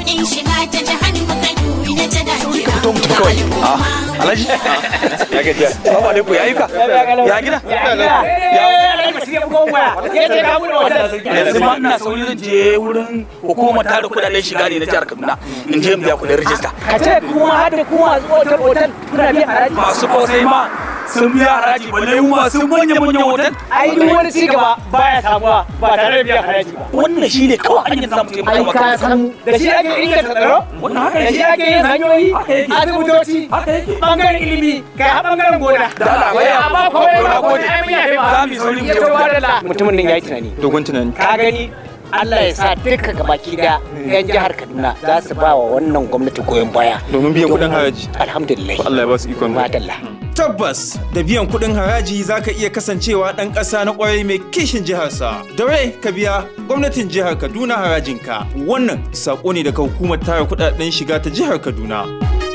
kuɗin shiga ta jihar mu Kaduna ta dacewa. fito mu tafi kawai alhaji ya gajiya salamu alaikum ya ayyuka ya gida yanzu ma ina sauri zan je wurin hukumar tara kudaden shiga ne na jihar kaduna in je in biya kudin rijista ka ce kuma har da kuma masu otal otal kuna biyan haraji masu kosai ma sun biya haraji balle mu masu manya manyan hotel ai duk wani ci gaba baya samuwa ba tare da biyan haraji ba wannan shine kawai hanyar da zamu taimaka ai maka ka san da shi ake inganta tsaro wannan haka da shi yake ake yin hanyoyi Haka yake. asibitoci haka yake bangaren ilimi kai har bangaren gona da Allah wai amma komai na ba gode ai mun yafe ma za mu yi sauri mu ya je to wajen. da mutumin nan yayi tunani dogon tunani ka gani Allah ya sa duka gabaki da yan jihar Kaduna za su ba wa wannan gwamnati goyon baya domin biyan kuɗin haraji alhamdulillah Allah ya ba su ikon madalla Tabbas da biyan kuɗin haraji za ka iya kasancewa ɗan ƙasa na ƙwarai mai kishin jiharsa. Da rai ka biya gwamnatin jihar Kaduna harajinka. Wannan saƙo ne daga hukumar tara kuɗaɗen shiga ta jihar Kaduna.